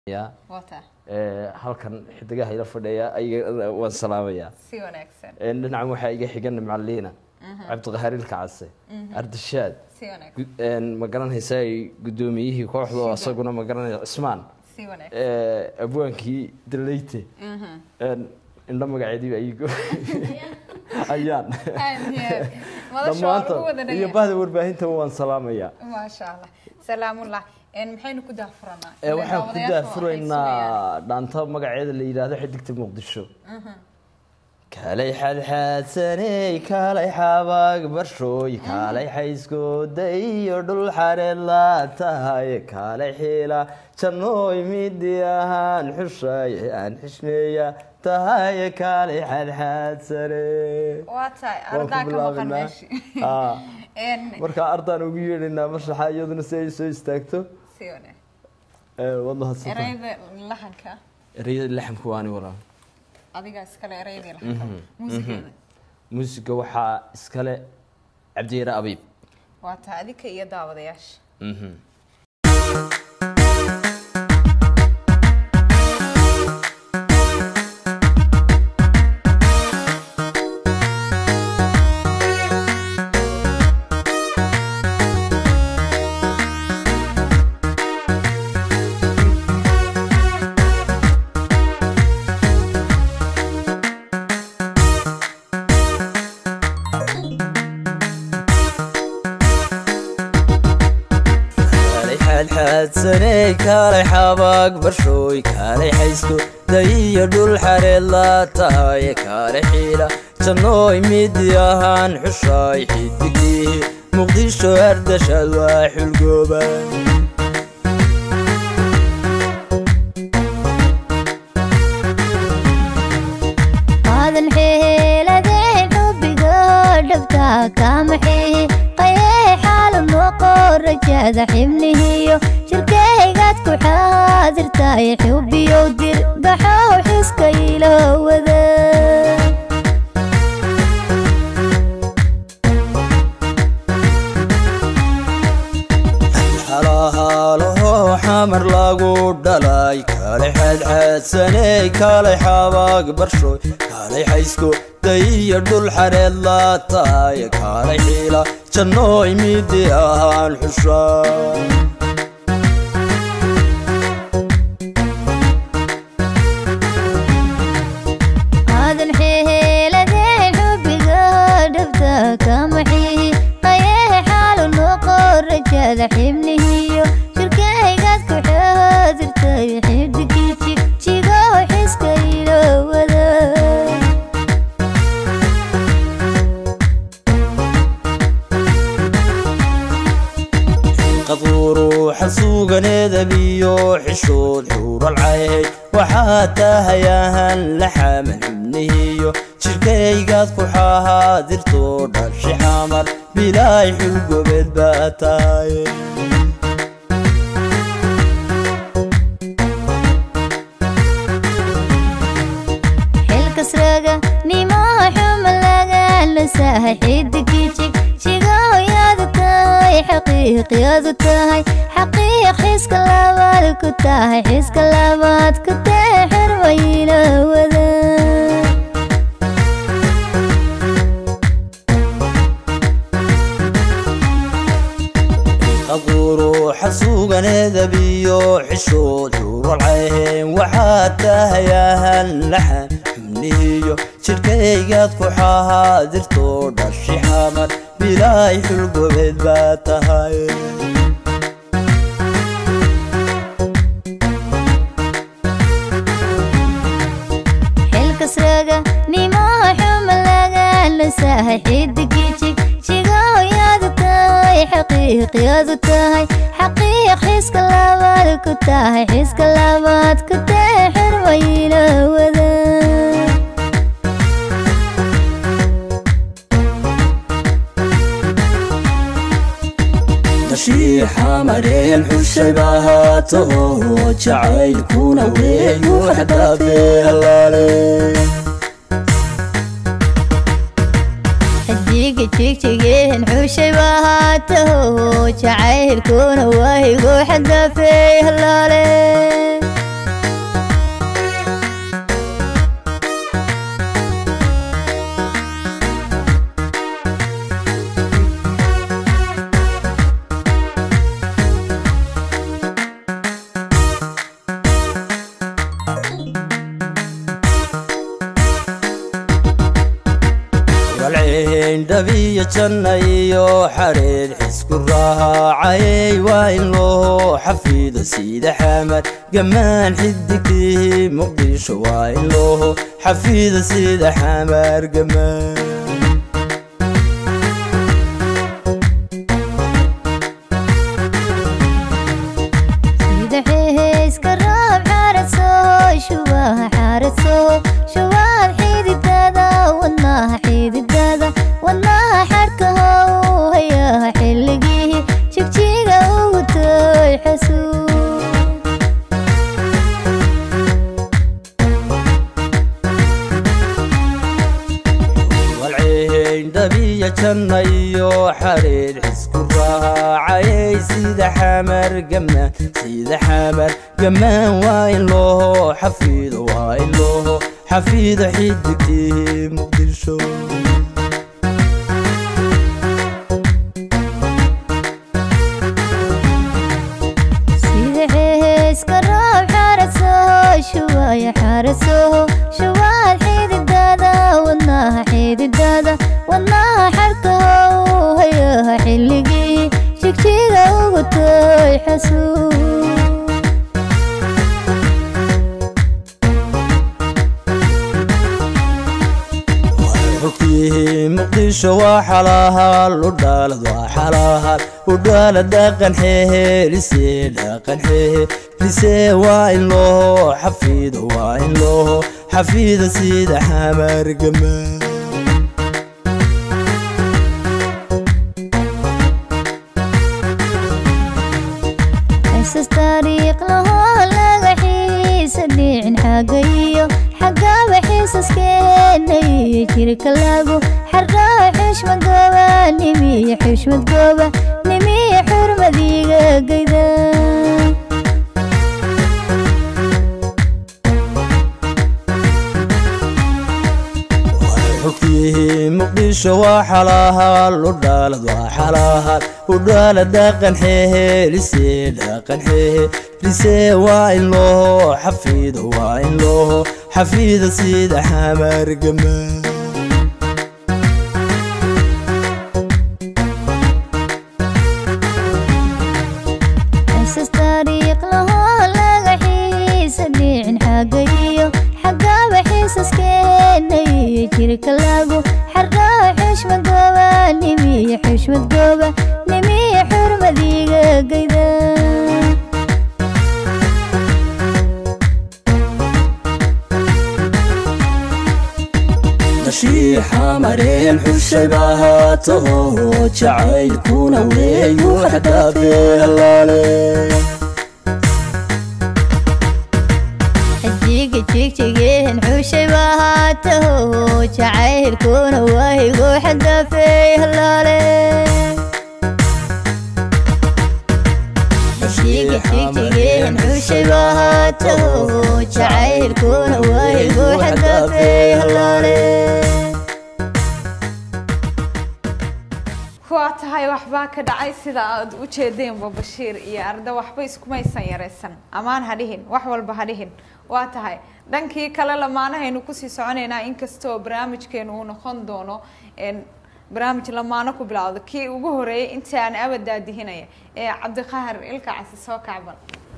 ya wata ee, halkan xidigaha ila fadhiya ayaga waan salaamayaa si wanaagsan Ee, dhinacan waxaa iga xigan macaliina cabdiqahaar ilka case ardashaad si wanaagsan Gu- een, ma garanaysaa gudoomiyihii kooxda oo Sidoo. isaguna ma garanaya cismaan si wanaagsan ee, abwaankii daleyte een, indho magaceediiba iigo ayaan Aad iyo aad. madasha waa lagu wada dhammaantood iyo dhagay bahda warbaahinta waan salaamayaa maasha allah salaamullah En maxaynu ku daafuranaa Ee, waxaan ku Daawadayaashu waxay sugayaan. daafuraynaa dhaanta magaceeda la yidhaahdo xidigta muqdisho kaalay xadxaadsaney kaalay xabaag barshooy kaalay xayskooda iyo dhul xareed la tahay kaalay xiila jannooy midi ahaan xushay aan xishmeeya tahay kaalay xadxaadsane waa tahay Waan ku ardaa ka maqan bilaabinaa. meeshi Aa. En, marka ardaan ugu yeedhaynaa mashaxa iyaduna si ay soo istaagto si wanaagsan Ee, waad mahadsantahay erayda lahanka ereyada laxamka waani waraa adiga iskale eraydii lahanka muusigeeda muusiga waxaa iskale cabdiyare abiib waa tahay adika iyo daawadayaasha kaalay xaadxaadsaney kaalay xabaag barshooy kaalay xaysko dayiyo dhul xareed la tahay kaalay xiila jannooy midi ahaan xushaay xidigii muqdisho ardashaad waa xulgooba qaadan xeeladeen xubbiga dhabta kamaxee qayee xaalu noqo rajada xibnihiyo shirkaygaad ku xaadirtay xubbiyow dir baxow xiska ilo wada xalahaalaho xamar lagu dhalay kaalay xaadxaadsaney kaalay xabaag barshooy kaalay xaysko dayiyo dhul xareed la tahay kaalay xiila jannooy midi ahaan xushaa qaadan xeeladeen xubbiga dhabta kamaxee qayee xaalu noqo rajada xibnihiyo shirkaygaad ku xaadirtay xidigii jigjigo xiska ilo wada qaduuruuxa suuganeedabiyo xishood xuuralcayd waxaa tahay ahaan la xaman xubnihiyo jirkaygaad ku xahaadirto dhashi xamar bilaay xulgobeed baa tahay xilkasraga nimo xuma laga lasahay xidigii jig jigoyadu tahay xaqiiqyadu tahay xaqiiq xiska labaad ku tahay xiska labaad ku tahay xirwayla wada qaduuruuxa suuganeedabiyo xishood xuuralcayn waxaa tahay ahaan laxan xubnihiyo jirkaygaad ku xahaadirto dhashi xamar bilaay xulgobeed baa tahay xilkasraga nimo xuma laga lasahay xidigii jig jigoyadu tahay xaqiiqyadu tahay xaqiiq xiska labaad ku tahay xiska labaad ku tahay xirwayla wada dashii xamareen xushay baa haataho jacaylkuna weeyu xadaafee halaale xidiga jigjigeen xushay baa haataho jacaylkuna waahigo xadaafeey halaale walceyn dhabiyo janna iyo xadheed xisku raacayay waa in loo xafido sida xamar gammaan xidigtii muqdisho waa in loo xafido sida xamar gammaan sida xeeska roob xaradsoho shubaha xaradsoho shubaad xididada wadnaha xididada wadnaha xadhkahow hayaha xilligii jigjiga ugu tooy xasuus walceyn dhabiyo janna iyo xadheed xisku raacayay sida xamar gammaan sida xamar gammaan waa in loo xafido waa in loo xafido xidigtii muqdisho sida xeeska roob xaradsoho shubaya xaradsoho shubaad xididada wadnaha xididada wadnaha xadhkahow hayaha xilligii jigjiga ugu tooy xasuus xogtii muqdisho waa xalaahal udhaalad waa xalaahal udhaala dhaqan xehelise dhaqan xehelise waa in loo xafido waa in loo xafido sida xamar gamaan xisas taariikh lahoo laga xiisa dhicin xagga iyo xaggaba xiisaskeena iyo jirka lagu xarraa xushmad gooba nimiyo xushmad gooba nimiyo xurmadiga gayda xogtii muqdisho waa xalaahal udhaalad waa xalaahal udhaala dhaqan xehelise dhaqan xehelise waa in loo xafido waa in loo xafido sida xamar gamaan xisas taariikh lahoo laga xiisa dhicin xagga iyo xaggaba xiisaskeena iyo jirka lagu xarraa xushmad gooba nimiyo xushmad gooba nimiyo xurmadiga gayda nashiixa mareen xushay baa haataho jacaylkuna weeyu xadaafe halaale xijiga jigjigeen xushay bahaataho jacaylkuna waahigu xadaafey halaale xijiga jigjigeen xushay bahaataho jacaylkuna waahigu xadaafey halaale waa tahay waxbaa ka dhacay sida aad u jeedeenba bashiir iyo arda waxba iskumaysan yaraysan amaan ha dhihin wax walba ha dhihin waa tahay dhankii kale lamaanahaynu kusii soconaynaa inkastoo barnaamijkeenu uu noqon doono een, barnaamij lamaano ku bilowdo kii ugu horeeyay intii aan abad daadihinaya ee cabdiqahar ilka casi soo kacban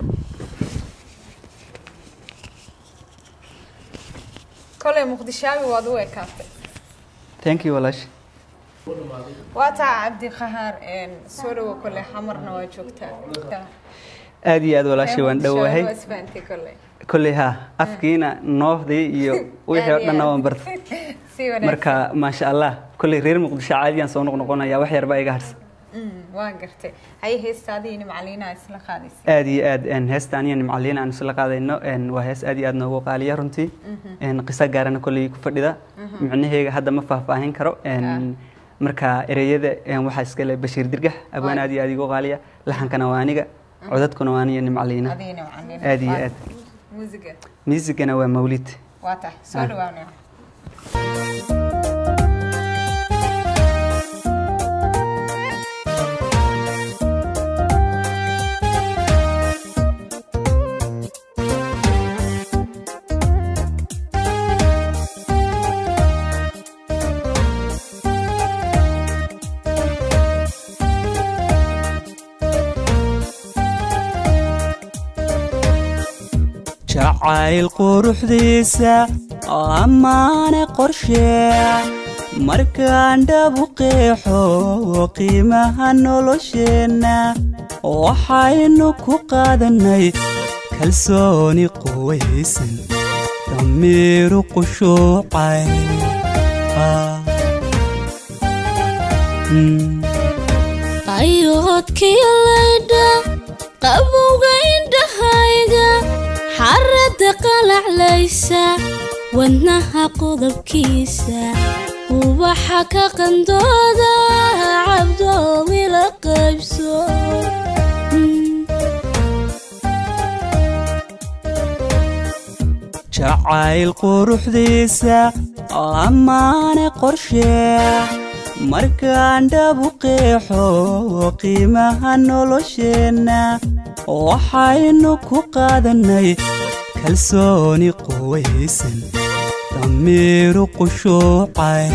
kolay muqdishaabi waad u ekaatay thank you walaash waa tahay cabdiqahar een, soo dhawo koley xamarna waa joogtaa aad iyo aad walaashay waan dhowahay isfaantay koley kolley ha afkiina noofdii iyo wixii oo dhanna waan bartay si wanaagsan marka maasha allah kolley reer muqdisho caadiyaan soo noqnoqonaya wax yarbaa iga harsan Mm, waan gartay haye heestaadii nimcaliinaa isla qaadaysa aad iyo aad een, heesta aniya nimcaliin aan isla qaadayno een, waa hees aad iyo aad noogu qaaliya runtii een, qiso gaarana kolley ku fadhida micnaheega hadda ma faahfaahin karo een, marka ereyada een, waxaa iskale bashiir dirgax abwaan aad iyo aad igu qaaliya laxankana waa aniga codadkuna waa aniya nimcaliina adii nimcaliina aad iyo Waa- aad muusiga miisigana waa mawlid waa tahay soo Ah. dhawaanaya jacayl quruxdiisa ammaane qorshee markaan dhabu qeexo qiimaha nolosheenna waxaynu ku qaadannay kalsooni quwaysan damiiru qushuucay qayoodkii laydha qabowga indhahayga xaradda qalaclaysa wadnaha qodobkiisa ubaxa ka qandooda cabdoomi la qaybso jacayl quruxdiisa ammaane qorshee markaan dhabu qeexo qiimaha nolosheenna waxaynu ku qaadannay kalsooni quwaysan damiiru qushuucay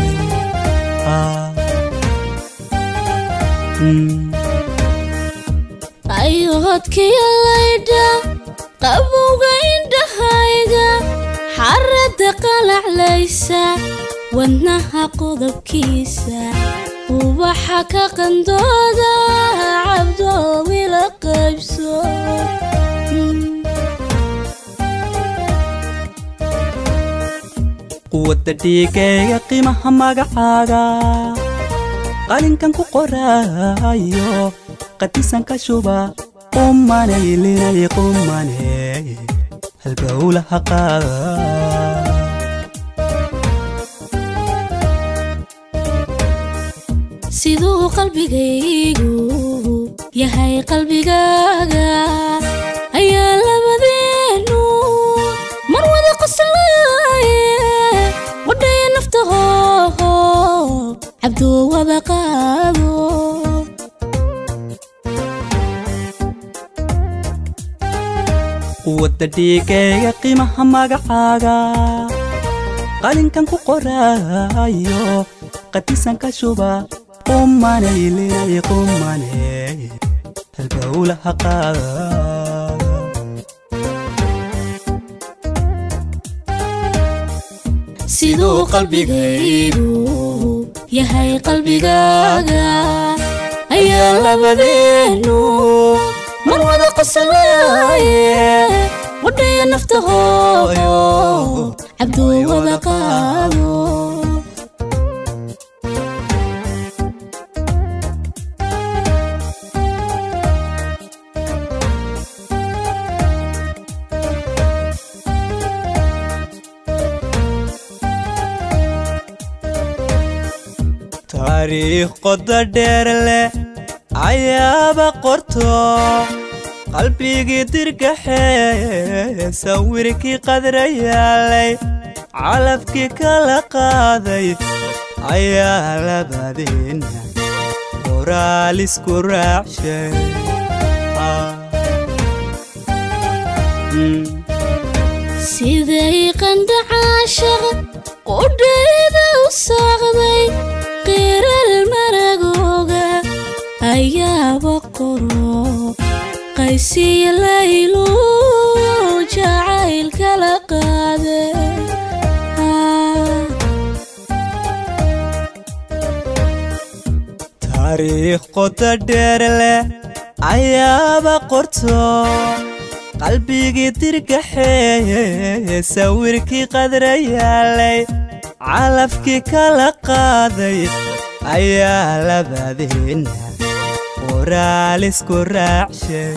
qayoodkii laydha qabowga indhahayga xaradda qalaclaysa wadnaha qodobkiisa ubaxa ka qandooda cabdoomi la qaybso quwadda dhiigayga qiimaha magacaaga qalinkan ku qoraayo qadisan ka shuba qumanaylinay qumaney halbowlaha qaada siduu qalbigaygu yahay qalbigaaga ayaa labadeenu mar wada qoslaaye wadhaya naftaho cabduu wada qaado quwadda dhiigayga qiimaha magacaaga qalinkan ku qoraayo qadisan ka shuba qumanaylinay qumaney halbowlaha qaada siduu qalbigaygu yahay qalbigaaga ayaa labadeenu mar wada qoslaaye wadhaya naftaho cabduu wada qaado taariikh qoda dheer leh ayaaba qorto qalbigii dirgaxee sawirkii qadra yaalay calafkii kala qaaday ayaa labadeena qoraal isku raacshay siday qandhacaashaq qudhayda u saaqday qiral maragooga ayaaba qoro qaysiya laylu jacayl kala qaade taariikh qoda dheer leh ayaaba qorto qalbigii dirgaxee sawirkii qadra yaalay calafkii kala qaaday ayaa labadeena qoraal isku raacshay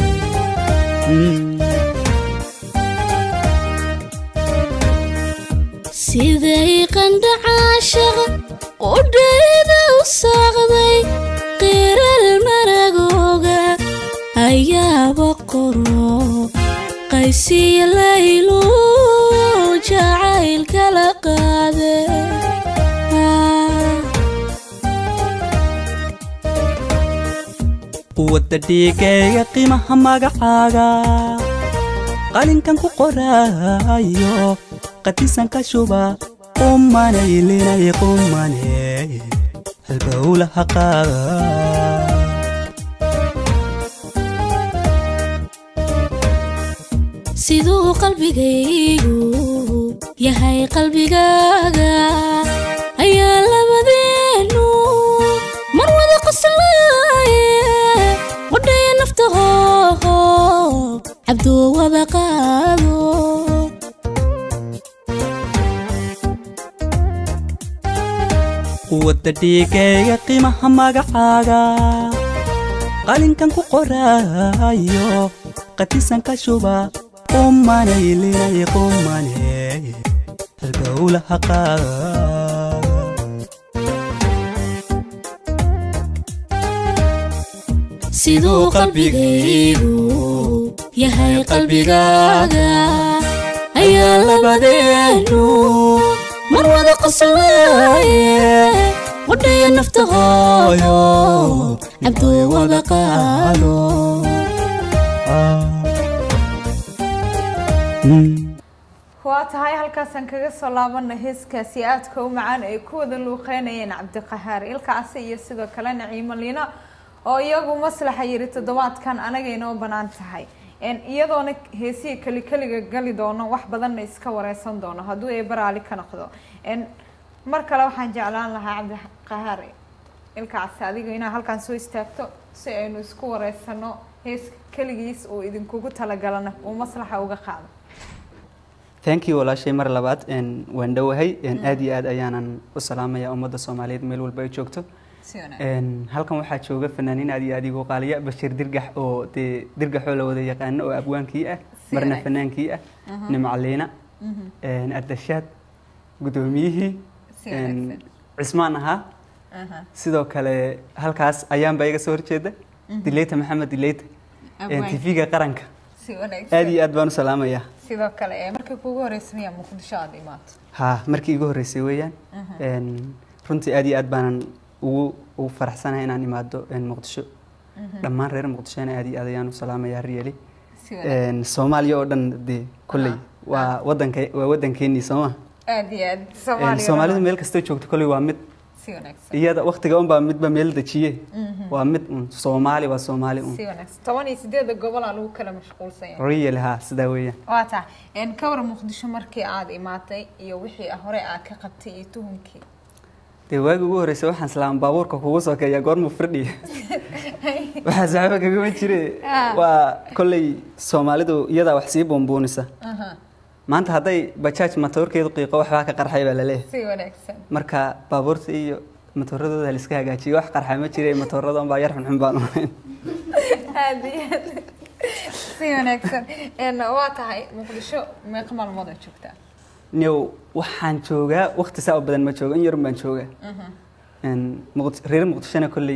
siday qandhacaashaq qudhayda u saaqday qiral maragooga ayaaba qoro qaysiya laylu jacayl kala qaade quwadda dhiigayga qiimaha magacaaga qalinkan ku qoraayo qadisan ka shuba qumanaylinay qumaney halbowlaha qaada siduu qalbigaygu yahay qalbigaaga ayaa labadeenu mar wada qoslaaye wadhaya naftahooho cabduu wada qaado wadda dhiigayga qiimaha magacaaga qalinkan ku qoraayo qatisan ka shuba qumanaylinay qumane halgowlaha qaada siduu qalbigaygu yahay qalbigaaga ayaa labadeenu mar wada qoslaaye wadhaya naftahooyo cabduu wada qaado waa tahay halkaasaan kaga soo laabana heeskaasi aadka u macaan ay ku wada luuqeynayeen cabdiqahaar ilkaasi iyo sidoo kale naciimo liina oo iyagu maslaxa yiri toddobaadkan anaga inoo banaan tahay En iyadoona heesihii keli keliga gali doono wax badanna iska wareysan doono hadduu eeba raali ka noqdo En mar kale waxaan jeclaan lahaa cabdiqahaar ilkaasi adiga inaa halkaan soo istaagto si aynu isku wareysano hees keligiis uu idinkugu talagalana uu maslaxa uga qaado thank you walaashay mar labaad een, waan dhowahay een, aad iyo aad ayaanan u salaamaya ummadda soomaaliyeed meel walba ay joogto si wanaagsan Een, halkan waxaa jooga fanaaniin aad iyo aad igu qaaliya bashiir dirgax oo dee dirgaxoo la wada yaqaano oo abwaankii ah Si marna wanaagsan. fanaankii ah nimcaliina een, ardashaad guddoomiyihii Si een, wanaagsan. cismaan ahaa Aha. sidoo kale halkaas ayaanba iga soo horjeeda dileyta maxamed dileyta Abwaan. tv-ga qaranka si wanaagsan aad iyo aad baan u salaamayaa sidoo kale ee markii kugu horreysay miyaa muqdisho aada imaato ha markii igu horreysay weeyaan Een, runtii aad iyo aad baanan ugu ugu faraxsanahay inaan imaado een, muqdisho dhammaan reer muqdishona aad iyo aad ayaan u salaamayaa riyali si wanaagsan Een, soomaaliya oo dhan dee kolley waa wadanka waa wadankeenii sooma aad iyo aad Een, soomaaliya soomaalida meel kastoo joogto kolley waa mid si wanaagsan iyada waktiga unbaa midba meel dejiye waa mid un soomaali waa soomaali un si wanaagsan toban iyo sideeda gobolaa lagu kala mashquulsan yahay riyali ha sidaa weeyaan waa tahay En ka waran muqdisho markii aada imaatay iyo wixii hore aad ka qabtay iyo tuhunkii dee waagi ugu horreysay waxaan islaam baabuurka kugu sokeeya goormuu firdhiya waxaa saxaba kagama jire Ah. waa kolley soomaalidu iyadaa wax sii buunbuunisa Aha, maanta hadday bajaaj matoorkeedu qiiqo waxbaa ka qarxay baa laleeyahay si wanaagsan marka baabuurta iyo matooradooda la iska hagaajiyo wax qarxa ma jire matooradan baa yar xunxun baan ahayn aad iyo aad si wanaagsan En waa tahay muqdisho meeqa maalmood aad joogtaa new waxaan joogaa waqti saa u badan ma joogo in yarun baan joogaa Een, Muqd- reer muqdishona kolley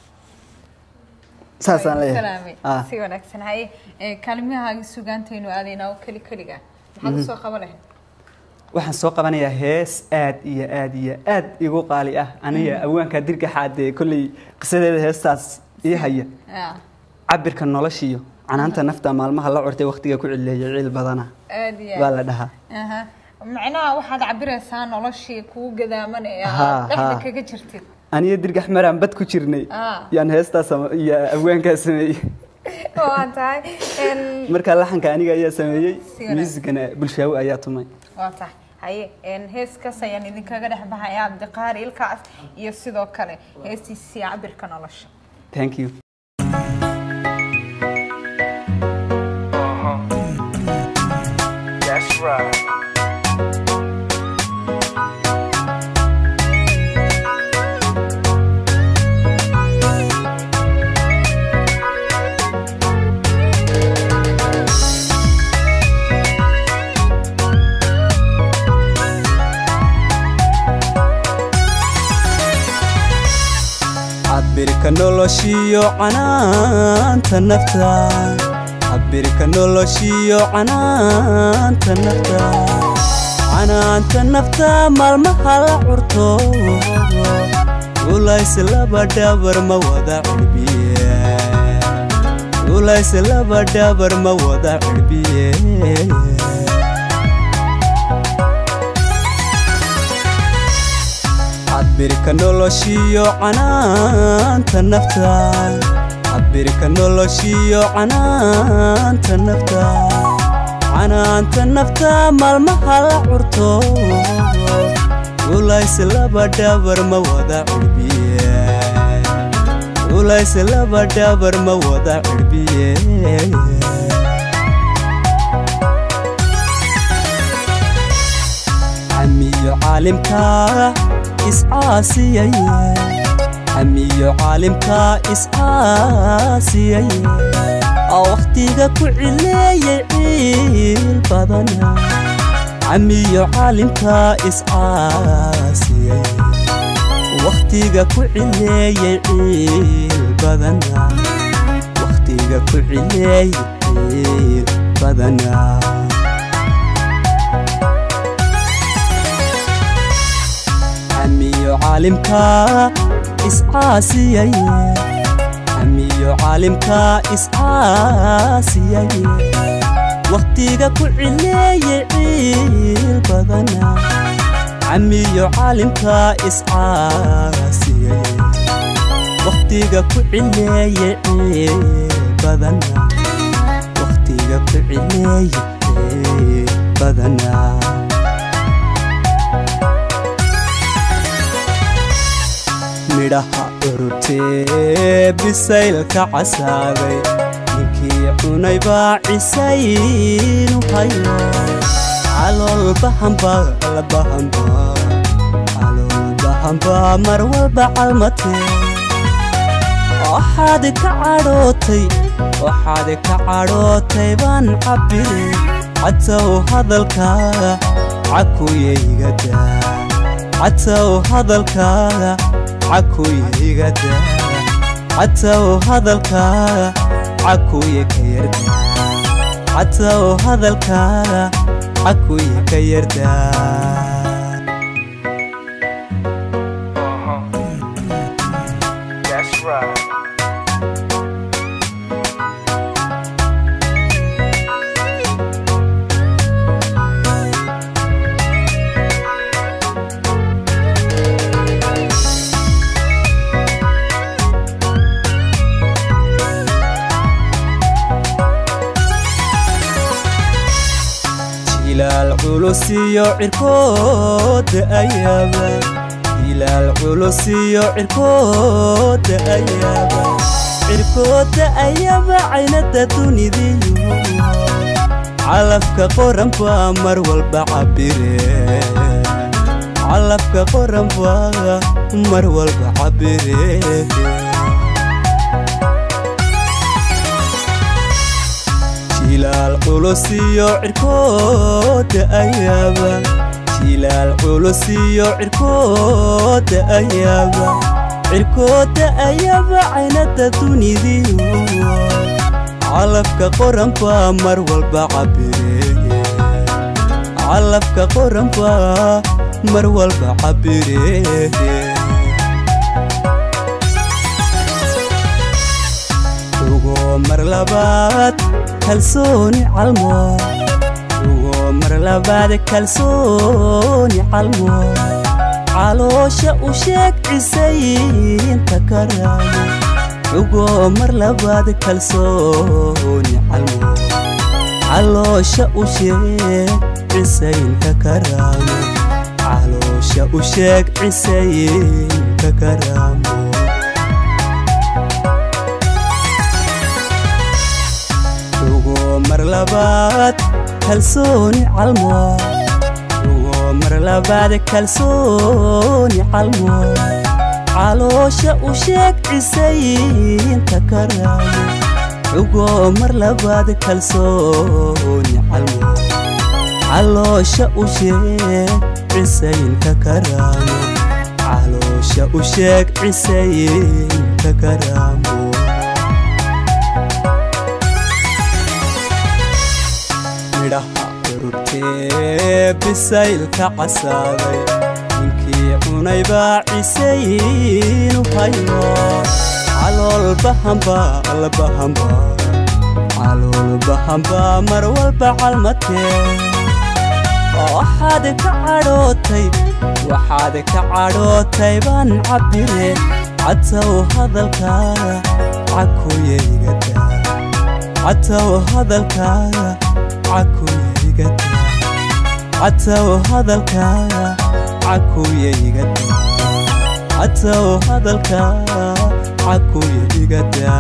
saasaan Salaamay. leeyahay Ah. si wanaagsan haye ee, kaalmihaagi sugaantaynu aadaynaa oo keli keliga maxaad usoo qaban lahayd waxaan soo qabanayaa hees aad iyo aad iyo aad igu qaali ah aniga awaankaa dirgaxaadee kolley qisadeeda heestaas ii haya Ah, cabirka noloshiyo canaanta nafta maalmaha la curtay waqtiga ku cileeyay ciil badana aad iyo baa aad la dhahaa Aha. macnaha waxaad cabiraysaa noloshii kugu gadaaman ee Ha, aad dhexda ha. kaga jirtid aniga dirgax maraan bad ku jirnay Ah. yaan heestaas sama- iyo awaankaa sameeyey waa tahay En, markaa laxanka aniga ayaa sameeyey Si wanaagsan. muusigana bulshaawi ayaa tumay waa tahay haye En, heeskaas ayaan idinkaga dhex baxaya cabdiqaar ilkaas iyo sidoo kale heestiisii cabirka nolosha thank you That's right. cabirka noloshiyo canaanta nafta cabirka noloshiyo canaanta nafta canaanta nafta maalmaha la curto ulays laba dhabar ma wada cirbiye ulays laba dhabar ma wada cirbiye cabirka noloshiyo canaanta nafta cabirka noloshiyo canaanta nafta canaanta nafta maalmaha la curto ulays laba dhabar ma wada cirbiye ulays laba dhabar ma wada cirbiye camiyo caalimka iscaasiyaye camiyo caalimka iscaasiyaye wakhtiga ku cileeyay ciil badana camiyo caalimka iscaasiyaye wakhtiga ku cileeyay ciil badana wakhtiga ku cileeyay ciil badana camiyo caalimka iscaasiyaye camiyo caalimka iscaasiyaye wakhtiga ku cileeyay ciil badana camiyo caalimka iscaasiyaye wakhtiga ku cileeyay ciil badana wakhtiga ku cileeyay ciil badana midhaha urutee bisaylka casaaday ninkii cunay baa cisaynu hayo caloolbahamba labahamba caloolbahamba mar walba calmatee waxaad ka cadhootay waxaad ka cadhootay baan cabbire catow hadalkaaga cakuyaygadaa catow hadalkaaga cakuyigada catow hadalkaaga cakuye ka yarda catow hadalkaaga cakuye ka yarda That's right. jilaal culusiyo cirkooda ayaaba jilaal culusiyo cirkooda ayaaba cirkooda ayaba caynada dunidiyo calafka qoran baa mar walba cabire calafka qoran baa mar walba cabire jilaal culusiyo cirkooda ayaaba jilaal culusiyo cirkooda ayaaba cirkooda ayaba caynada dunidiyo calafka qoran baa mar walba cabire calafka qoran baa mar walba cabire ugoo mar labaad kalsooni calmo ugoo mar labaad kalsooni calmo caloosha u sheeg cisaynta karaayo ugoo mar labaad kalsooni calmo caloosha u sheeg cisaynta karaayo caloosha u sheeg cisaynta karaamo ugoo mar labaad kalsooni calmo ugoo mar labaad kalsooni calmo caloosha u sheeg cisaynta karaayo ugoo mar labaad kalsooni calmo caloosha u sheeg cisaynta karaayo caloosha u sheeg cisaynta karaamo midhaha ururtee bisaylka casaaday ninkii cunay baa cisaynu hayo caloolbahamba albahamba caloolbahamba mar walba calmatee waxaad ka cadhootay waxaad ka cadhootay baan cabbire catow hadalkaaga cakuyaygada catow hadalkaaga cakuya igada catow hadalkaaga cakuya igada catow hadalkaaga cakuya igada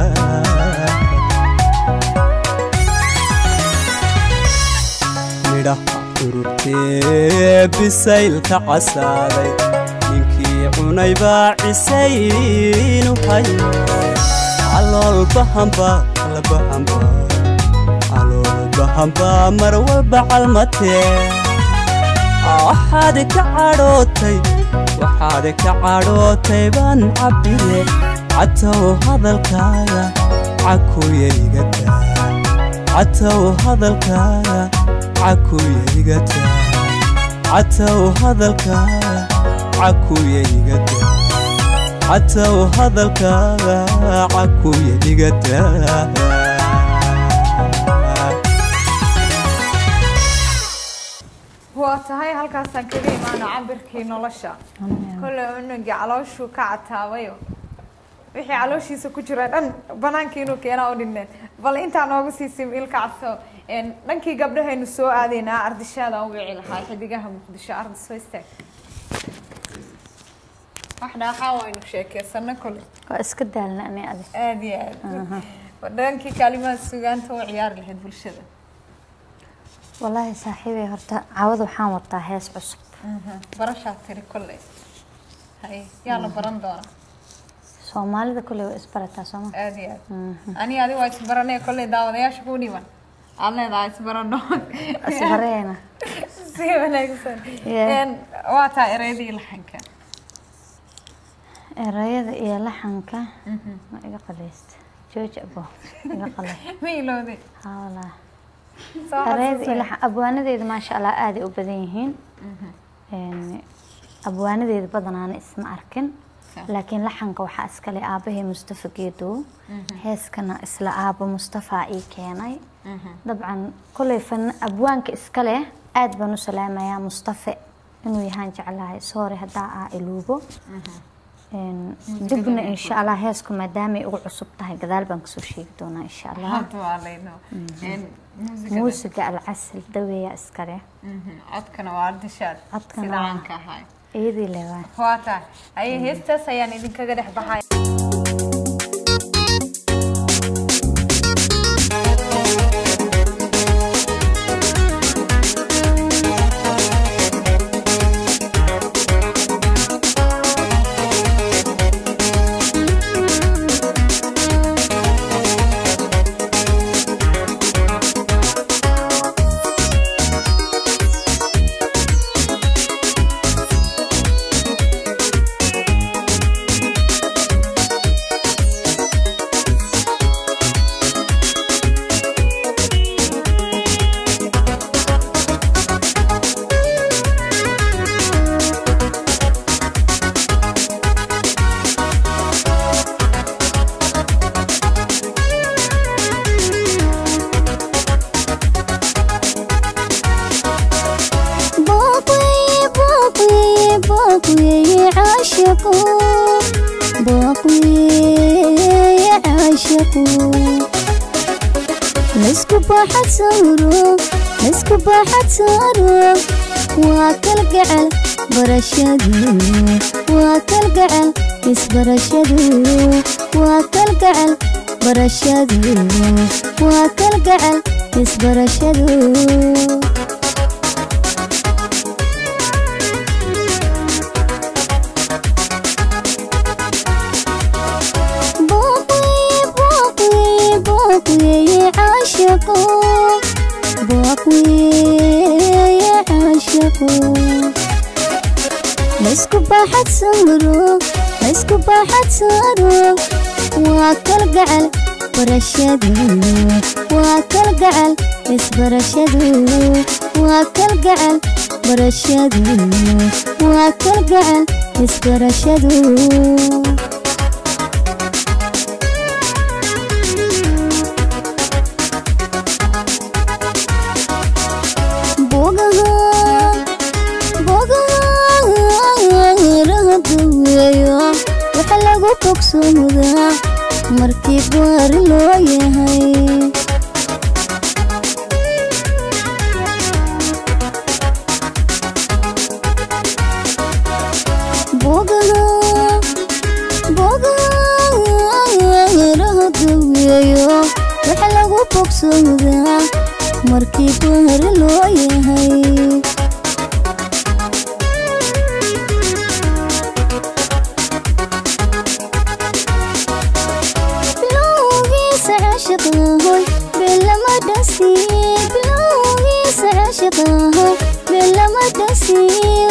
midhaha ururtee bisaylka casaaday ninkii cunay baa cisaynu hayo calool bahamba albahamba calool bahamba mar walba calmatee waxaad ka cadhootay waxaad ka cadhootay baan cabbire catow hadalkaaga cakuya igada catow hadalkaaga cakuya igada catow hadalkaaga cakuya igada catow hadalkaaga cakuya igada waa tahay halkaasaan kaga imaano cabirkii nolosha kolley cunugii calooshuu ka cataabayo wixii calooshiisa ku jira dhan banaanka inuu keenaa u dhineen bal intaa noogu siisay ilka cadso een, dhankii gabdhahaynu soo aadaynaa ardishaada u wici lahaa xidigaha muqdisho ardi soo istaag wax dhaaxaa waynu sheekeysano kole waa iska daalna ani adi aada iyo aad dhankii kaalimaha sugaanta u ciyaari lahayd bulshada wallaahi saaxiibey horta caawada waxaan wataa hees cusub barashaa tiri kolley hay yaa la baran doonaa soomaalida kuley waa isbarataa sooma aada iyo aad ani adi waa isbaranee kolley daawadayaasha kuu dhiban aad leedahay isbarano isbareena si wanaagsan Yeah. Een, waa taa ereydii laxanka erayada iyo laxanka ma iga qaleysta jooji abo iga qaley ma ilowday haa wallaahi Soo erayada iyo xasuusay. laxan abwaanadeeda maasha allah aaday u badan yihiin Een, abwaanadeeda badanaana isma arkin Sa- laakiin laxanka waxaa iskale aabahey mustafa geedow heeskana isla aabo mustafa ii keenay dabcan koley fan abwaanka iskale aad baan u salaamayaa mustafe inuu yahaan jeclahay soore haddaa aa iluubo Een, dibna insha allah heesku maadaamay ugu cusub tahay gadaal baan kasoo sheegi doonaa insha allah hadda waa layno Een, muusigada. muusiga alcasal daweeya iskale Mhm, codkana waa ardishaad Codkana sida waa- caanka ahay iyadii lewaa waa taa aye heestaas ayaan idinkaga dhex baxay باقي باقي باقي عاشقو باقي عاشقو مسكو باحت سارو مسكو باحت سارو واكل قعل برشدو واكل قعل بس برشدو واكل قعل برشدو واكل قعل بس برشدو باقي باقي باقي عاشقو باقي عاشقو مسكو باحت سمرو مسكو باحت سارو واكل قعل برشدو واكل قعل بس برشدو واكل قعل برشدو واكل قعل بس برشدو bogaha bogaha rahaduweeyo waxa lagu bogsoodaa markii baari loo yahay bogsoda markii bahar loo yahay bilowgiisa caashiqahoy belama dhasi bilowgiisa caashiqahoy belama dhasi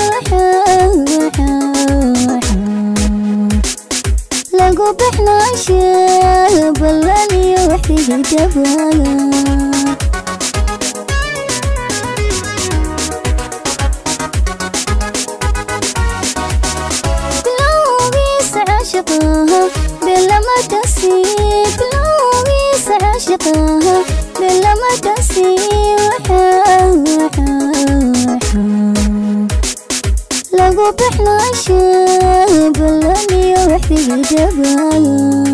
lagu bixnaasha ballan iyo waxdigi dabaaga bilowgiisa caashiqaha belama dhasi bilowgiisa caashiqaha belama dhasi lagu bixnaasha ballan iyo waxdigi dabaaga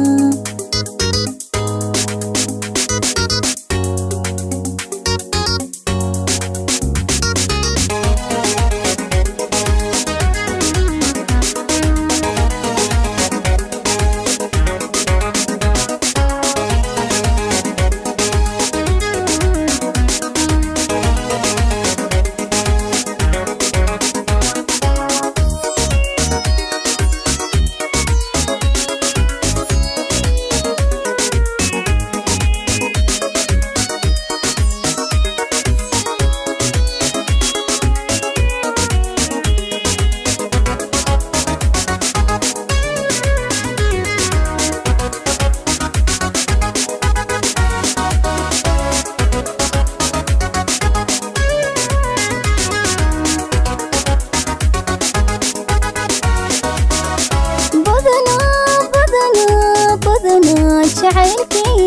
badanaa badanaa badanaa jacaylkii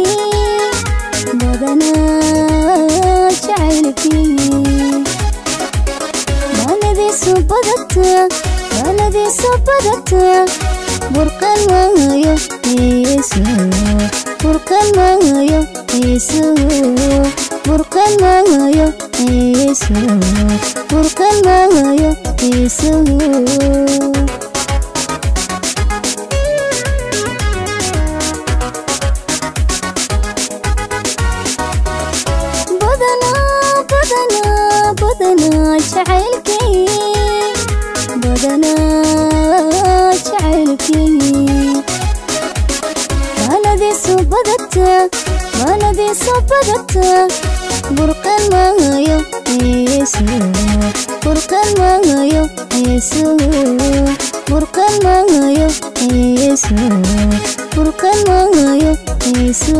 badanaa jacaylkii maaladiisu badata maaladiisu badata burqan maayo iisu burqan maayo iisu burqan maayo iisu burqan maayo iisu badanaa badanaa badanaa jacaylkii badanaa jacaylkii maaladiisu badata maaladiisu badata burqan maayo iisu burqan maayo iisu burqan maayo iisu burqan maayo iisu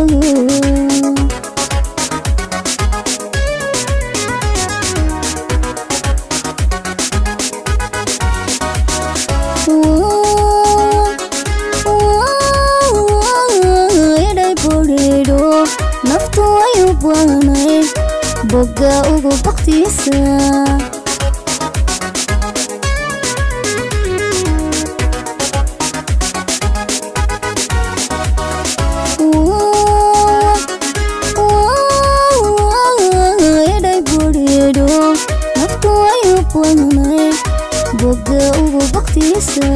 idhay budhiidho naftu way u baanayd bogga ugu baktiisa idhay budhiidho naftu way u baanayd bogga ugu baktiisa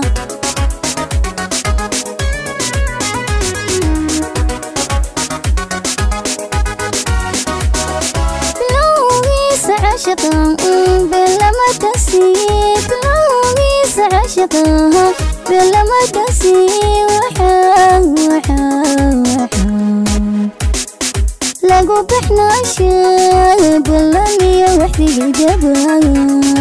bilowgiisa caashiqan belama dhasi bilowgiisa caashiqaha belama dhasi lagu bixnaasha ballan iyo waxdigi dabaaga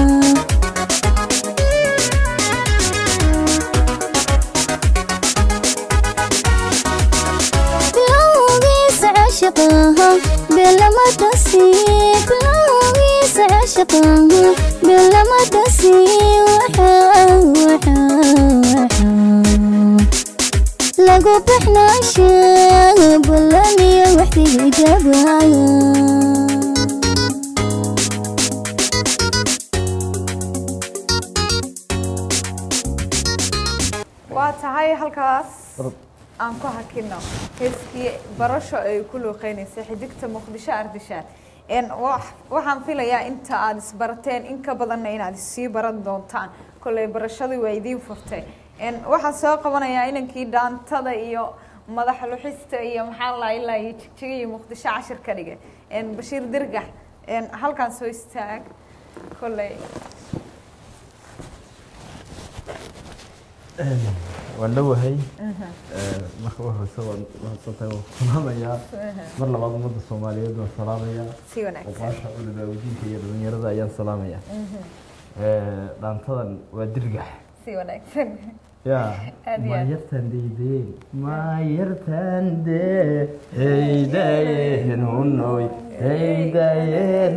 bilowgiisa caashiqaha belama dhasi bilowgiisa caashiqaha belama dhasi lagu bixnaasha ballan iyo waxdigi dabaaga waa tahay halkaas aan ku hakino heeskii barasho ay ku luuqeynaysay xidigta muqdisho ardishaad n wax- waxaan filayaa inta aada isbarateen in ka badanna inaad isii baran doontaan kolley barashadii waa idiin furtay n waxaan soo qabanayaa inankii dhaantada iyo madaxa luxista iyo maxaa la ilaa iyo jigjiga iyo muqdisho cashir ka dhigay Een, bashiir dirgax een, halkan soo istaag kolley waan dhowahay marka u horeysa waan mahadsantahay waan salaamayaa mar labaad ummadda soomaaliyeed waan salaamayaa si wanaagsan oqaasha culimaa wajiinka iyo dhalinyarada ayaan salaamayaa dhaantadan waa dirgax si wanaagsan ya Aad iyo aad. maayartan deydeen maayartan de heydayeen hunoy heydayeen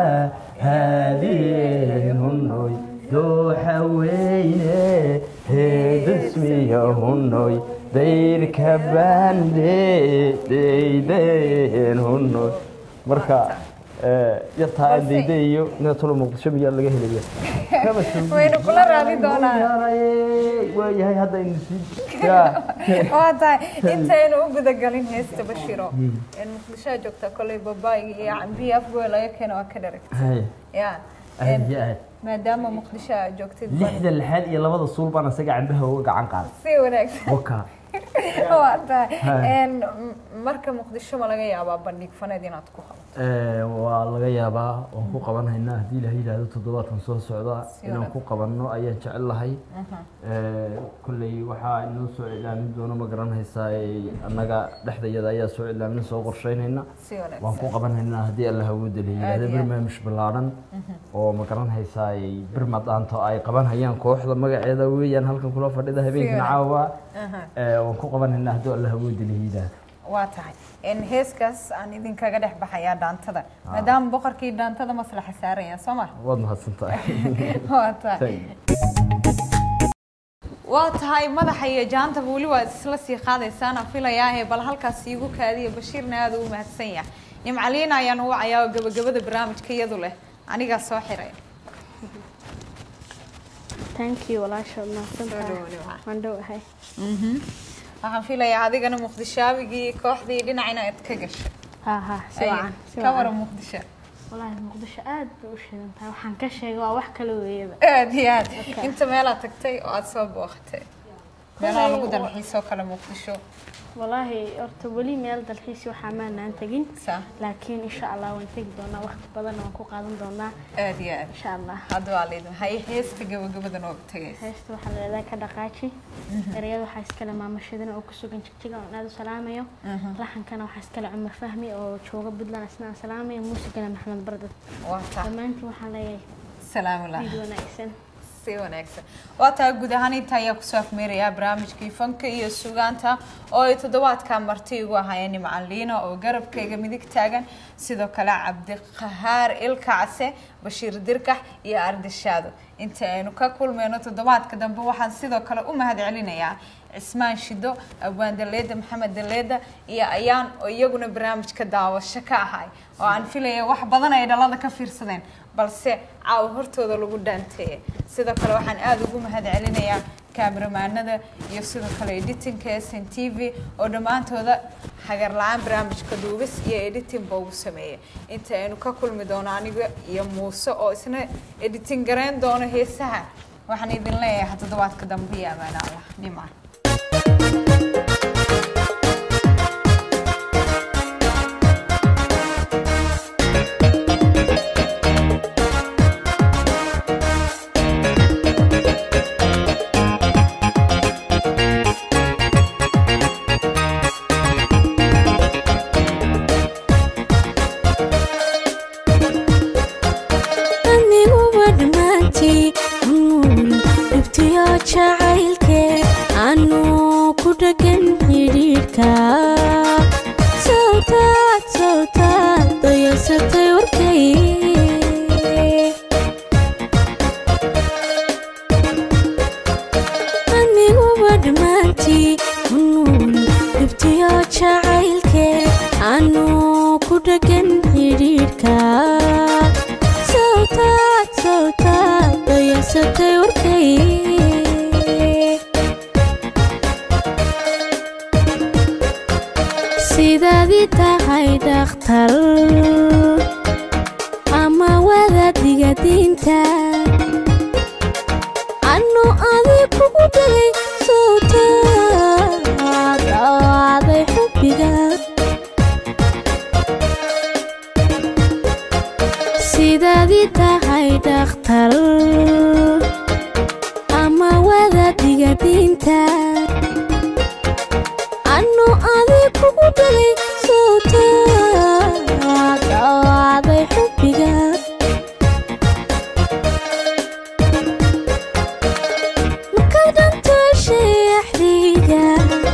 raadiyeen hunoy dooxa weyne heedasmiya hunoy dayrka baande deydayeen hunoy marka yartaa aan deydayo inatolo muqdisho miyaa laga helaya waynu kula raadi doonaa waayahay hadda aynu sii yaa waa tahay intaynu u gudagalin heesta bashiro een muqdishoa joogtaa kolley babaayga iyo cambihi afgoy laga keena waa ka dharagta hay ya aad iyo aad maadaama muqdisho aad joogtid lixda lixaad iyo labada suul baan isaga cambaha uga gacan qaaday si wanaagsan waka waa tahay Hai. een m- marka muqdisho ma laga yaabaa bandhig faneed inaad ku qabato waa laga yaabaa waan ku qabanhaynaa haddii ilaha yidhaahdo toddobaadkan soo socda Si inaan wanaagsan. ku qabanno ayaan jecel lahay kolley waxaa inoo soo iclaamin doono ma garanaysaa annaga dhexdayada ayaa soo iclaamin soo qorsheynayna si waan ku wanaagsan qabanhaynaa haddii alla hawooda la yidhaahdo Aad iyo aad. barnaamij ballaaran oo ma garanaysaa birma dhaanto ay qabanhayaan kooxda magaceeda weeyaan halkan kula fadhida habeenkan wanaagsan. caawa Aha. Eh, waan ku qabanhaynaa haddii alla hawooda la yidhaahdo waa tahay een heeskaas aan idinkaga dhex baxayaa dhaantada maadaama boqorkii dhaantada maslaxa saaraya soo ma waad mahadsan tahay waa tahay waa tahay madaxa iyo jaantaba weli waa isla sii qaadaysaana filayaahe bal halkaas iigu kaadiya bashiirna aada u mahadsan yahay nimcaliina ayaan u wacayaa oo gabagabada barnaamijka iyadu leh anigaa soo xiray thank you walaasha mahadsantahay Soo dhawaad, waa. waan dhowahay waxaan filayaa adigana muqdishaabigii kooxdii dhinac inaad ka gashay ha ha si wacan si ka waran wacan muqdisho wallaahi muqdisho aad bay u shidan tahay waxaan ka sheegay waa wax kala weeyaba aad iyo aad inta meelaad tagtay oo aada soo booqatay meelaha lagu dalxiisoo kale muqdisho wallaahi horta weli meel dalxiisi waxaa maanaan tegin saa laakiin insha allah waan tegi doonaa waqti badanna waan ku qaadan doonaa aad iyo aad insha allah hadda waa laydin hay heesta gabagabada nooga tagaysa heesta waxaa leedahay ka dhaqaaji ereyada waxaa iskale maamashadina oo ku sugan jigjiga oon aad u salaamayo laxankana waxaa iskale cumar fahmi oo jooga puntland isna aan salaamayo muusigana maxamed bardad waa taa dhammaantiin waxaan leeyahay salaamulah ciid wanaagsan si wanaagsan waa taa guud ahaan inta ayaa kusoo afmeerayaa barnaamijkii fanka iyo sugaanta oo ay toddobaadka marti igu ahaayeen nimcan liina oo garabkayga midig taagan sidoo kale cabdiqahaar ilkacse bashiir dirkax iyo ardishaado inta aynu ka kulmeyno toddobaadka dambe waxaan sidoo kale u mahad celinayaa cismaan shido abwaan daleeda maxamed daleeda iyo ayaan oo iyaguna barnaamijka daawasho ka ahay oo aan filaya wax badan ay dhalada ka fiirsadeen balse caawa hortooda lagu dhaanteeyay sidoo kale waxaan aada ugu mahad celinayaa kaamiramaanada iyo sidoo kale editinka s n t v oo dhammaantooda hagar la-aan barnaamijka duubis iyo editing ba ugu sameeyay inta aynu ka kulmi doono aniga iyo muuse oo isna editing garayn doono heesaha waxaan idin leeyahay toddobaadka dambe iyo amaano allah dhimaan aniguba dhammaantii dhibtiyo jacaylke anu ku dhagan xidhiidhka sawtaad sawtaad dayasatay warkay aniguba dhammaantii unuun dhibtiyo jacaylke anu ku dhagan xidhiidhka sawtaad sawtaad dayasatay warkay sidaadii tahay dhakhtar ama wadaadiga diinta anu adi kugu dhagay sawtaad dhakhtar ama wadaadiga diinta anu adig kugu dhalay sowtaad dhawaaday xubbiga markaad dhantooshay axdiga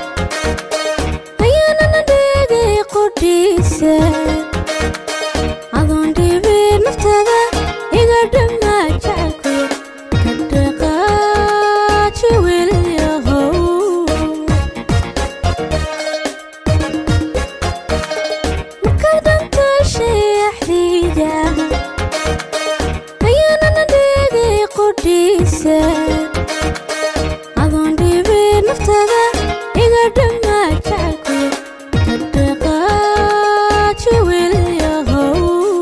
ayaanana dheegay qodhiisa adoon dhibin naftada iga dhammaa jecelkuya ka dhaqaaji weliyahow markaad dhantooshay axdiga ayaanana dheegay qodhiisa adoon dhibin naftada iga dhammaa jecelkuya ka dhaqaaji weliyahow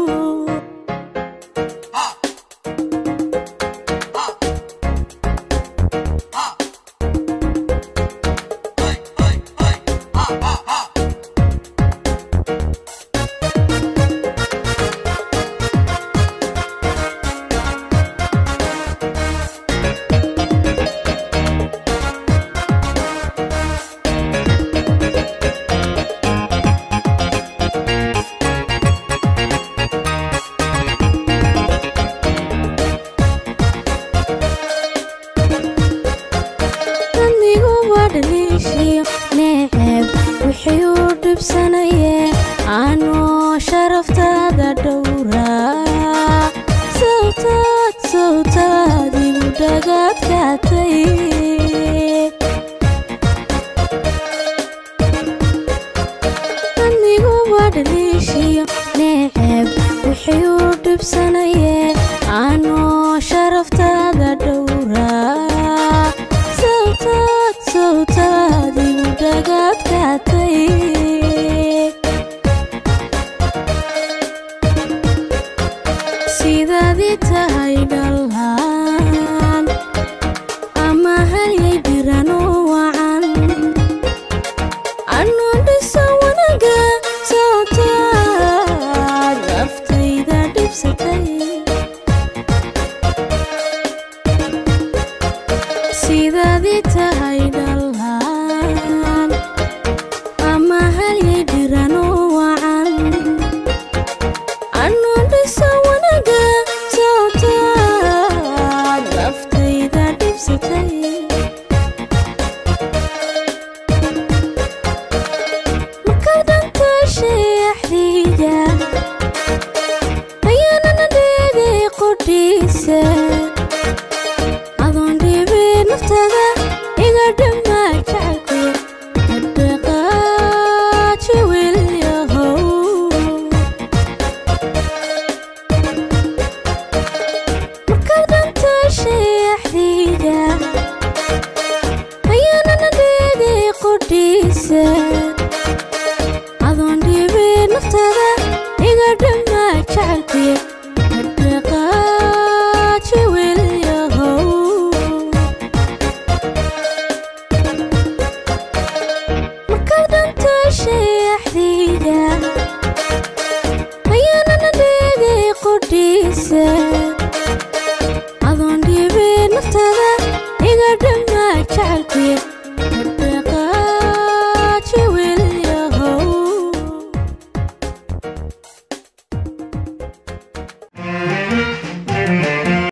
aniguba dhaliishiyo neeceeb wixii u dhibsanaye anoo sharaftaada dhowraa sawtaad sawtaad igu dhagaadkaatay aniguba dhaliishiyo neeceeb wixii u dhibsanaye anoo sharaftaada dhowraa sawtaad sawtaad igu dhagaadkaatay sidaadii tahay dhalaan ama halyay birano wacan anoo dhisa wanaga sawtaad naftayda dhibsatay sidaadii tahay dhalaan ama halyay dhirano wacan anoo dhisa wanaga sawtaad naftayda dhibsatay markaad dhantooshay axdiga ayaanana dheegay qodhiisa adoon dhibin naftada iga dhammaa jecelkuya ka dhaqaaji weliyahow markaad dhantooshay axdiga ayaanana dheegay qodhiisa adoon dhibin naftada iga dhammaa jecelkuya ka dhaqaaji weliyahow markaad dhantooshay axdiga ayaanana dheegay qodhiisa adoon dhibin naftada iga dhammaa jecelkuya